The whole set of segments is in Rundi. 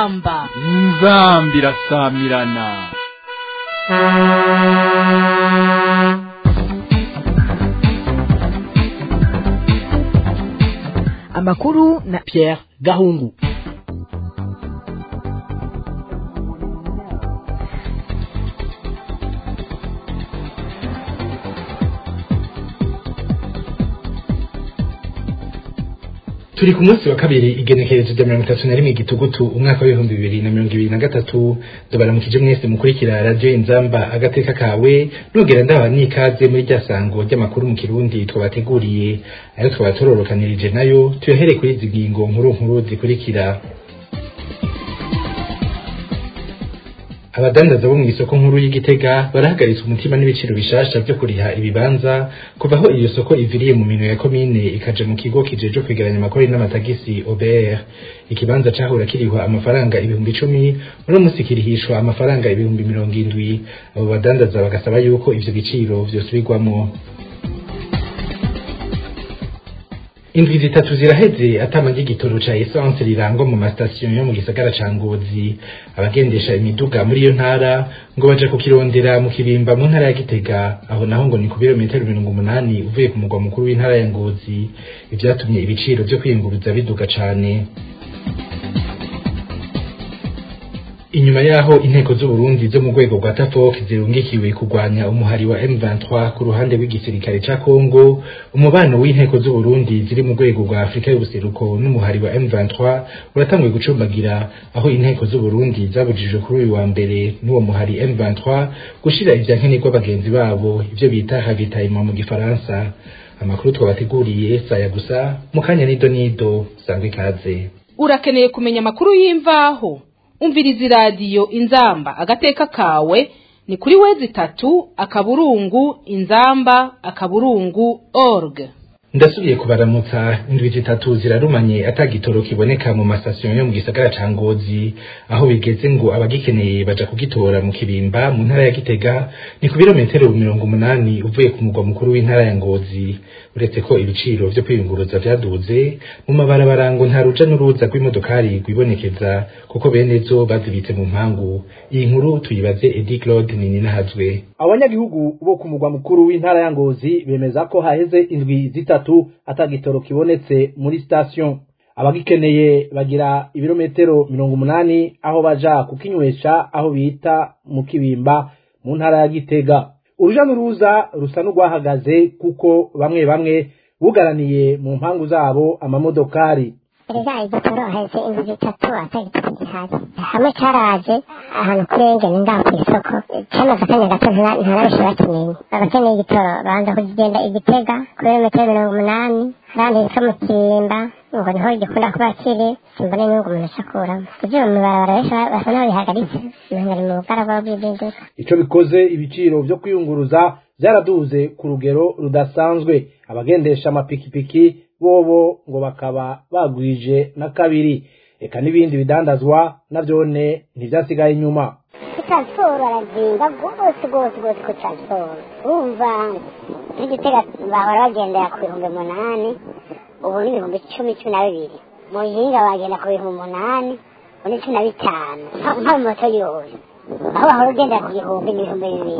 inzamba inzambi irasamirana amakuru na Pierre Gahungu turi ku munsi wa kabiri igenekerezo rya mirongo itatu na rimwe gitugutu umwaka w'ibihumbi bibiri na mirongo ibiri na gatatu ndabaramukije mwese mukurikira radiyo inzamba agateka kawe nugera ndabaha n'ikaze muri rya sango ry'amakuru mu kirundi twabateguriye ayo twaba turorokanirije nayo tuyahere kuri izi ngingo nkuru nkuru zikurikira abadandaza bo mu isoko nkuru y'igitega barahagaritswe umutima n'ibiciro bishasha byo kuriha ibibanza kuva aho iyo soko iviriye mu minwe ya komine ikaja mu kigo kijeje kwegeranya amakori n'amatagisi OBR ikibanza cahora kirihwa amafaranga ibihumbi icumi muri musi kirihishwa amafaranga ibihumbi mirongo indwi abo badandaza bagasaba yuko ivyo biciro vyosubirwamo indwi zitatu ziraheze atama ry'igitoro ca essence rirangwa mu masitasiyo yo mu gisagara ca ngozi abagendesha imiduga muri iyo ntara ngo baja kukirondera mu kibimba mu ntara ya gitega aho naho ngo ni ku birometero mirongo umunani uvuye ku mugwa mukuru w'intara ya ngozi ivyatumye ibiciro vyo kwiyunguruza biduga cane inyuma yaho inteko z'uburundi zo mu rwego rwa tafok zirungikiwe kurwanya umuhari wa M23 ku ruhande rw'igisirikare ca Congo umubano w'inteko z'uburundi ziri mu rwego rwa Afrika y'ubuseruko n'umuhari wa M23 uratanguye gucumbagira aho inteko z'uburundi zabujijwe kuri uyu wa mbere n'uwo muhari M23 gushira ivyankenerwa bagenzi babo ivyo bita ravitaillement mu gifaransa amakuru twabateguriye saya gusa mu kanya nido nido sangwe ikaze urakeneye kumenya amakuru y'imvaho umviriza iradiyo inzamba agateka kawe ni kuri wezi itatu akaburungu inzamba akaburungu org ndasubiye kubaramutsa indwi zitatu zirarumanye atagitoro kiboneka mu masasiyo yo mu gisagara ca ngozi aho bigeze ngo abagikeneye baja kugitora mu kibimba mu ntara ya gitega ni ku birometero mirongo umunani uvuye ku mugwa mukuru w'intara ya ngozi uretse ko ibiciro vyo kwiyunguruza vyaduze mu mabarabara ngo nta ruja n'uruza rw'imodokari rwibonekeza kuko bene zo bazibitse mu mpangu iyi nkuru tuyibaze edi claude nininahazwe abanyagihugu bo ku mugwa mukuru w'intara ya ngozi bemeza ko haheze indwi zitatu atagitoro kibonetse muri station abagikeneye bagira ibirometero mirongo umunani aho baja kukinywesha aho bita mu kibimba mu ntara ya gitega uruja n'uruza rusa n'urwahagaze kuko bamwe bamwe bugaraniye mu mpangu zabo amamodokari erega igitoro haheze indwi zitatu atagitoro gihari hamwe caraje ahantu kurenge ni ngaho kw'isoko camaze akanya gato ntarabenshi bakimenye abakeneye igitoro babanza kugenda igitega kuri metero mirongo umunani ahandi hitwa mu kirimba ngo niho gikunda kuba kiri simbone n'ubwo umuntu acakuramo kugira mu barabara benshi basa n'aho bihagaritse umenga ari mu bugaragwa bw'ibinduka ico bikoze ibiciro vyo kwiyunguruza vyaraduze ku rugero rudasanzwe abagendesha amapikipiki bobo ngo bakaba bagwije na kabiri eka n'ibindi bidandazwa navyone ntivyasigaye inyuma transiporo arazinga rwose rwose rwose ku transiporo urumva n'igitega bahora bagendera ku bihumbi umunani ubu ni ibihumbi cumi cumi na bibiri mu yinga bagenda ku bihumbi umunani ubu ni cumi na bitanu nka moto yose aho bahora ugendera ku gihumbi ni ibihumbi bibiri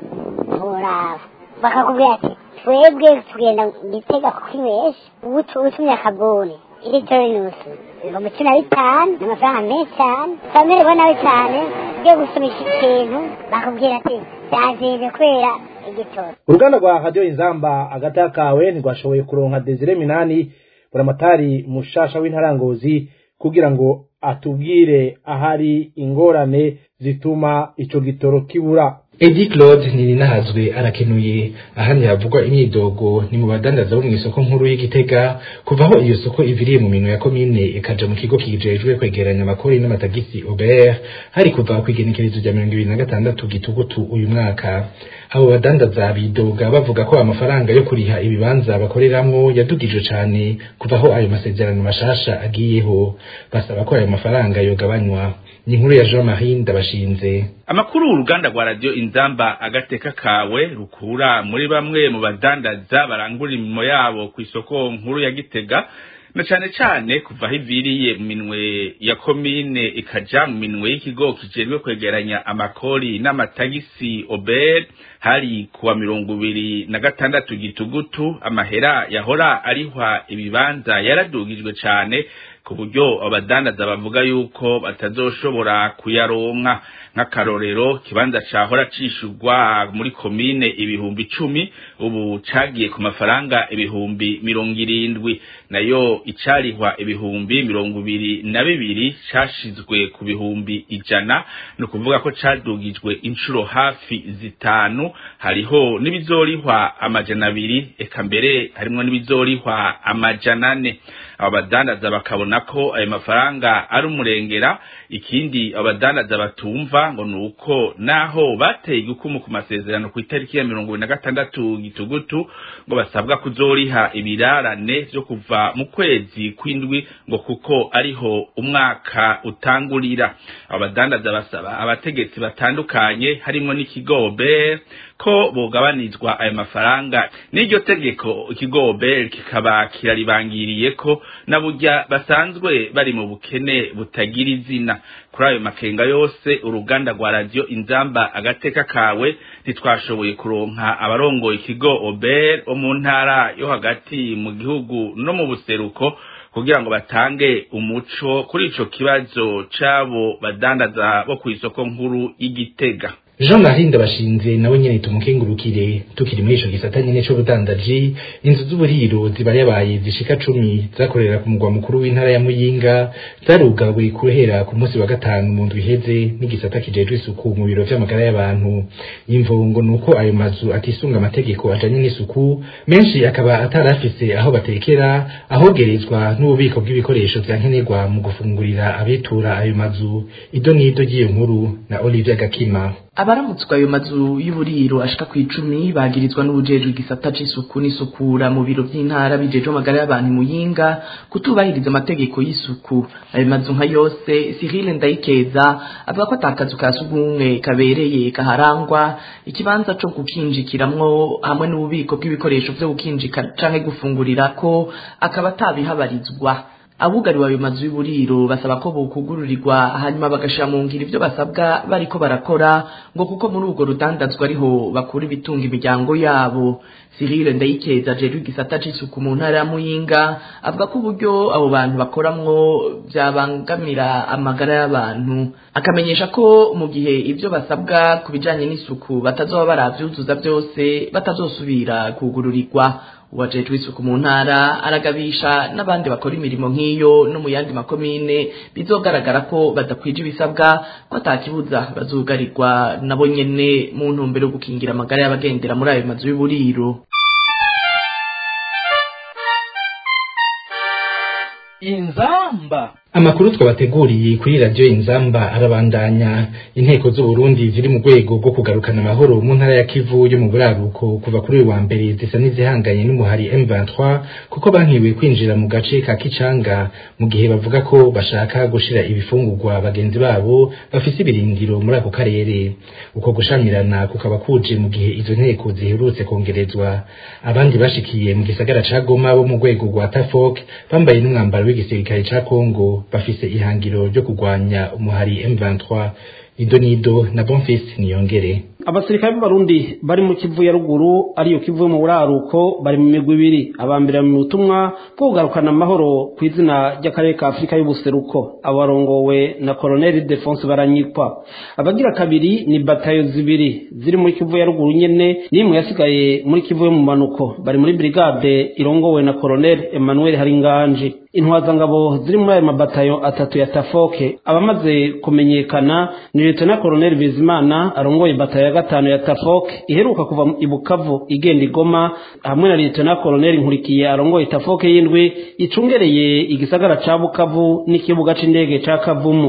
nturaba bakakubwira ati twebwe tugenda gitega kukinywesha utumye akabuni ilitiro n'inusu ibihumbi cumi na bitanu ni amafaranga menshi cyane twamererwa nabi cyane ugiye gusumisha ikintu bakubwira ati byazinze kubera igitoro uruganda rwa radiyo inzamba agata kawe ntirwashoboye kuronka desire minani buramatari mushasha w'intarangozi kugira ngo atubwire ahari ingorane zituma ico gitoro kibura Edi Claude Nininahazwe arakenuye ahandi havugwa imyidogo ni mu badandaza bo mu isoko nkuru y'igitega kuva aho iyo soko iviriye mu minwe ya komine ikaja mu kigo kijejwe kwegeranya amakori n'amatagisi Aubert hari kuva ku igenekerezo rya mirongo ibiri na gatandatu gitugutu uyu mwaka abo badandaza bidoga bavuga ko amafaranga yo kuriha ibibanza bakoreramwo yadugijwe cane kuva aho ayo masezerano mashasha agiyeho basaba ko ayo mafaranga yogabanywa ni inkuru ya Jean Marie Ndabashinze amakuru uruganda rwa radio inzamba agateka kawe rukura muri bamwe mu badandaza barangura imirimo yabo ku isoko nkuru ya gitega na cane cane kuva aho iviriye mu minwe ya komine ikaja mu minwe y'ikigo kijejwe kwegeranya amakori n'amatagisi ober hari kuwa mirongo ibiri na gatandatu gitugutu amahera yahora arihwa ibibanza yaradugijwe cane ku buryo abadandaza bavuga yuko batazoshobora kuyaronka nk'akarorero kibanza cahora cishurwa muri komine ibihumbi icumi ubu cagiye ku mafaranga ibihumbi mirongo irindwi nayo icarihwa ibihumbi mirongo ibiri na bibiri cashizwe ku bihumbi ijana ni ukuvuga ko cadugijwe inshuro hafi zitanu hariho n'ibizorihwa amajana abiri eka mbere harimwo n'ibizorihwa amajana ane abo badandaza bakabona ko ayo mafaranga ari umurengera ikindi abadandaza batumva ngo nuko naho bateye igukumu ku masezerano ku itariki ya mirongo ibiri na gatandatu gitugutu ngo basabwa kuzoriha ibirarane vyo kuva mu kwezi kw'indwi ngo kuko ariho umwaka utangurira abadandaza basaba abategetsi batandukanye harimwo n'ikigo ber ko bogabanizwa ayo mafaranga n'iryo tegeko ikigo ber kikaba kiraribangiriye ko na burya basanzwe bari mu bukene butagira izina kuri ayo makenga yose uruganda rwa radiyo inzamba agateka kawe ntitwashoboye kuronka abarongoye ikigo ober wo mu ntara yo hagati mu gihugu no mu buseruko kugira ngo batange umuco kuri ico kibazo c'abo badandaza bo kw'isoko nkuru y'igitega Jean Marie Ndabashinze nawe nyene tumukengurukire tukiri muri ico gisata nyene c'ubudandaji inzu z'uburiro ziba yabaye zishika cumi zakorera ku mugwa mukuru w'intara ya Muyinga zarugawe buri kuhera ku munsi wa gatanu mu ndwi iheze n'igisata kijejwe isuku mu biro vy'amagara y'abantu imvo ngo nuko ayo mazu atisunga amategeko ajanye n'isuku menshi akaba atarafise aho batekera ahogerezwa n'ububiko bw'ibikoresho vya nkenerwa mu gufungurira abitura ayo mazu ido n'ido ry'iyo nkuru na Olivier Gakima abaramutswa ayo mazu y'uburiro ashika ku icumi bagirizwa n'ubujejwe igisata c'isuku n'isukura mu biro vy'intara bijejwe amagara y'abantu muyinga kutubahiriza amategeko y'isuku ayo mazu nka yose Cyril Ndayikeza avuga ko atakazu ka sugumwe kabereye kaharangwa ikibanza co gukinjikiramwo hamwe n'ububiko bw'ibikoresho vyo gukinjika canke gufungurira ko akaba atabihabarizwa abugariwe ayo mazu y'uburiro basaba ko bokugururirwa hanyuma bagashira mu ngiro ivyo basabwa bariko barakora ngo kuko muri urwo rudandazwa ariho bakura ibitunga imiryango yabo Cyril Ndayikeza ajejwe igisata c'isuku mu ntara ya Muyinga avuga ko uburyo abo bantu bakoramwo vyabangamira amagara y'abantu akamenyesha ko mu gihe ivyo basabwa ku bijanye n'isuku batazoba baravyuzuza vyose batazosubira kugururirwa uwajejwe isuku mu ntara aragabisha n'abandi bakora imirimo nk'iyo no mu yandi makomine bizogaragara ko badakwije ibisabwa ko atakibuza bazugarirwa nabo nyene mu ntumbero yo gukingira amagara y'abagendera muri ayo mazu y'uburiro inzamba amakuru twabateguriye kuri radiyo inzamba arabandanya inteko z'uburundi ziri mu rwego rwo kugarukana amahoro mu ntara ya kivu yo mu buraruko kuva kuri uyu wa mbere zisa n'izihanganye n'umuhari m23 kuko bankiwe kwinjira mu gace ka kicanga mu gihe bavuga ko bashaka gushira ibifungurwa bagenzi babo bafise ibirindiro muri ako karere uko gushamirana kukaba kuje mu gihe izo nteko ziherutse kongerezwa abandi bashikiye mu gisagara ca goma bo mu rwego rwa tafok bambaye n'umwambaro w'igisirikare ca kongo bafise ihangiro ryo kurwanya umuhari M23 ido nido na Bonfils niyongere abasirikare b'abarundi bari mu kivu ya ruguru ariyo kivu mu buraruko bari mu migwi ibiri abambere mu butumwa bwo kugarukana amahoro ku izina ry'akarere ka afurika y'ubuseruko abarongowe na koloneli defonse baranyikwa abagira kabiri ni batayo zibiri ziri muri kivu ya ruguru nyene n'imwe yasigaye muri kivu yo mu manuko bari muri brigade irongowe na koloneli emmanuel haringanje intwazangabo ziri muri ayo mabatayo atatu ya tafoke abamaze kumenyekana ni leta koloneli bizimana arongoye batayo ya gatanu ya tafoke iheruka kuva i bukavu igenda igoma hamwe na leta koloneli nkurikiye arongoye tafoke y'indwi icungereye igisagara ca bukavu n'ikibuga c'indege ca kavumu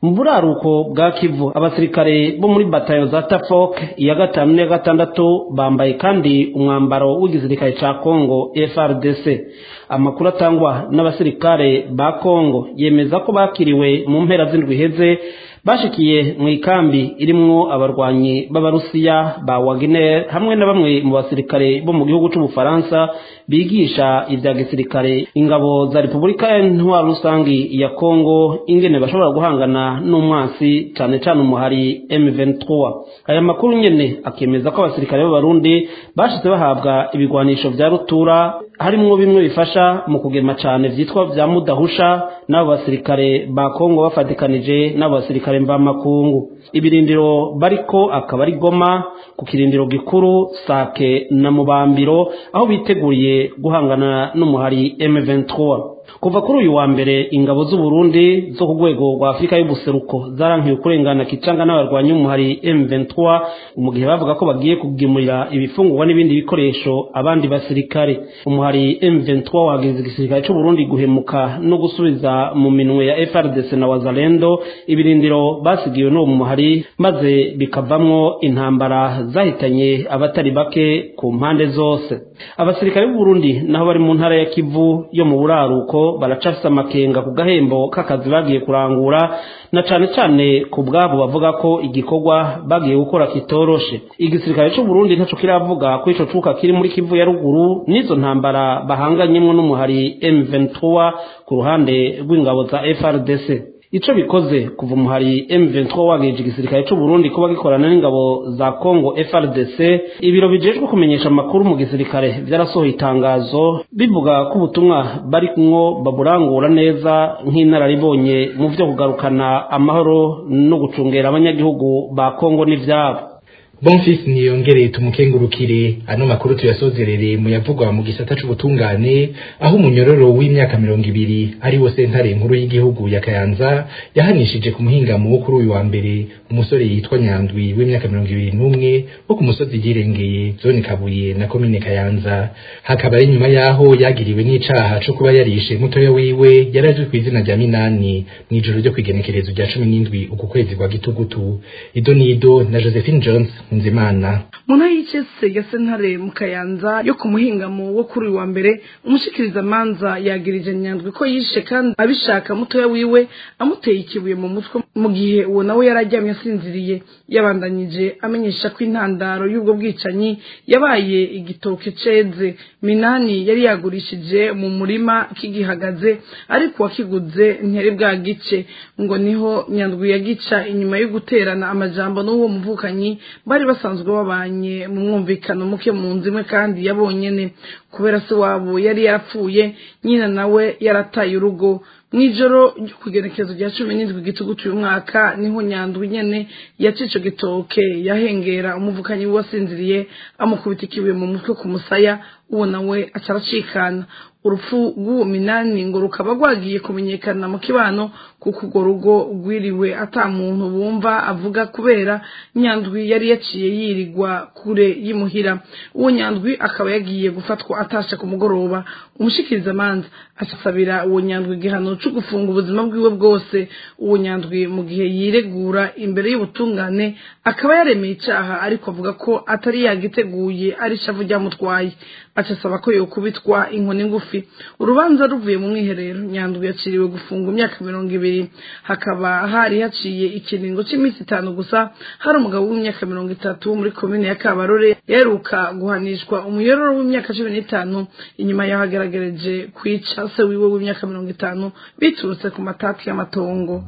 mu buraruko bwa kivu abasirikare bo muri batayo za tafok iya gatanu n'iya gatandatu bambaye kandi umwambaro w'igisirikare ca kongo frdc amakuru atangwa n'abasirikare ba kongo yemeza ko bakiriwe mu mpera z'indwi iheze bashikiye mu ikambi irimwo abarwanyi b'abarusiya ba wagner hamwe na bamwe mu basirikare bo mu gihugu c'ubufaransa bigisha ibya gisirikare ingabo za repubulika ya ntwaro rusangi ya kongo ingene bashobora guhangana n'umwasi cane cane umuhari m23 aya makuru nyene akemeza ko abasirikare b'abarundi bashize bahabwa ibigwanisho vya rutura harimwo bimwe bifasha mu kugema cane vyitwa vya mudahusha n'abo basirikare ba kongo bafatikanije n'abo basirikare mvamakungu ibirindiro bariko akaba ari goma ku kirindiro gikuru sake na mubambiro aho biteguriye guhangana n'umuhari M23 kuva kuri uyu wa mbere ingabo z'u Burundi zo ku rwego rwa Afurika y'ubuseruko zarankiwe kurengana kicanga n'abarwanyi umuhari M23 mu gihe bavuga ko bagiye kugimurira ibifungurwa n'ibindi bikoresho abandi basirikare umuhari M23 wageze igisirikare cy'u Burundi guhemuka no gusubiza mu minwe ya FRDC na Wazalendo ibirindiro basigiwe n'uwo muhari maze bikavamwo intambara zahitanye abatari bake ku mpande zose abasirikare b'u Burundi naho bari mu ntara ya Kivu yo mu buraruko baracafise amakenga ku gahembo k'akazi bagiye kurangura na cane cane ku bwabo bavuga ko igikorwa bagiye gukora kitoroshe igisirikare c'u Burundi ntaco kiravuga ko ico cuka kiri muri Kivu ya ruguru n'izo ntambara bahanganyemwo n'umuhari M23 ku ruhande rw'ingabo za FRDC ico bikoze kuva umuhari M23 wageje igisirikare c'u Burundi kuba gikorana n'ingabo za Congo FRDC ibiro bijejwe kumenyesha amakuru mu gisirikare vyarasohoye itangazo bivuga ko ubutumwa bari kumwo baburangura neza nk'inararibonye mu vyo kugarukana amahoro no gucungera abanyagihugu ba Congo n'ivyabo Bonfils niyongereye tumukengurukire ano makuru tuyasozerere mu yavugwa mu gisata c'ubutungane aho umunyororo w'imyaka mirongo ibiri ari wo sentare nkuru y'igihugu ya Kayanza yahanishije ku muhingamo wo kuri uyu wa mbere umusore yitwa Nyandwi w'imyaka mirongo ibiri n'umwe wo ku musozi yirengeye zone Kabuye na komine Kayanza hakaba ari nyuma yaho yagiriwe n'icaha co kuba yarishe mutoya wiwe yarazwi ku izina rya Minani mu ijoro ryo kwigenekerezo rya cumi n'indwi uku kwezi kwa gitugutu Ido Nido na Josephine Jones Nzimana mu ntara y'icese ya sentare mu kayanza yo ku muhingamo wo kuri uyu wa mbere umushikirizamanza yagirije nyandwi ko yishe kandi abishaka mutoya wiwe amuteye ikibuye mu mutwe mu gihe uwo nawe yari aryamye asinziriye yabandanyije amenyesha ko intandaro y'ubwo bwicanyi yabaye igitoke ceze minani yari yagurishije mu murima kigihagaze ariko uwakiguze ntiyari bwagice ngo niho nyandwi yagica inyuma yo guterana amajambo n'uwo muvukanyi bari basanzwe babanye mu mwumvikano muke mu nzu imwe kandi yabonyene kubera se wabo yari yarapfuye nyina nawe yarataye urugo mw'ijoro ryo kugenekezo rya cumi n'indwi gitugutu uyu mwaka niho nyandwi nyene yaca ico gitoke yahengera umuvukanyi we wasinziriye amukubita ikibuye mu mutwe ku musaya uwo nawe aca aracikana urupfu rw'uwo minani ngo rukaba rwagiye kumenyekana mu kibano kuko urwo rugo rwiriwe ata muntu bumva avuga kubera nyandwi yari yaciye yirirwa kure y'imuhira uwo nyandwi akaba yagiye gufatwa atasha ku mugoroba umushikirizamanza acasabira uwo nyandwi igihano co gufunga ubuzima bwiwe bwose uwo nyandwi mu gihe yiregura imbere y'ubutungane akaba yaremeye icaha ariko avuga ko atari yagiteguye ari ishavu ryamutwaye acasaba ko yokubitwa inkoni ngufi urubanza ruvuye mu mwiherero nyandwi yaciriwe gufunga imyaka mirongo ibiri hakaba hari haciye ikiringo c'iminsi itanu gusa hari umugabo w'imyaka mirongo itatu muri komine ya kabarore yaheruka guhanishwa umuyororo w'imyaka cumi n'itanu inyuma yaho ageragereje kwica se wiwe w'imyaka mirongo itanu biturutse ku matati y'amatongo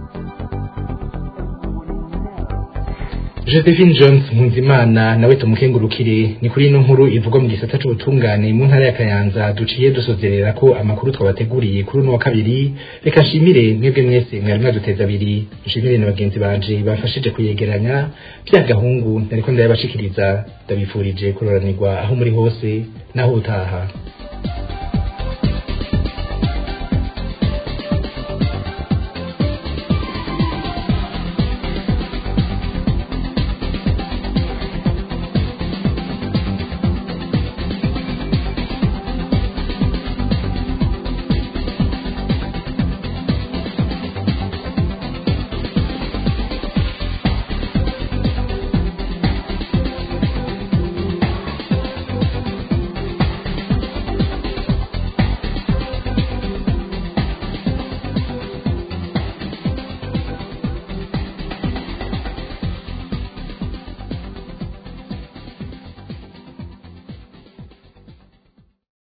Josephine Jones Nkunzimana nawe tumukengurukire ni kuri ino nkuru ivugwa mu gisata c'ubutungane mu ntara ya Kayanza duciye dusozerera ko amakuru twabateguriye kuri uno wa kabiri reka nshimire mwebwe mwese mwari mwaduteza abiri nshimire na bagenzi banje bafashije kuyegeranya bya gahungu nariko ndayabashikiriza ndabifurije kuroranirwa aho muri hose naho utaha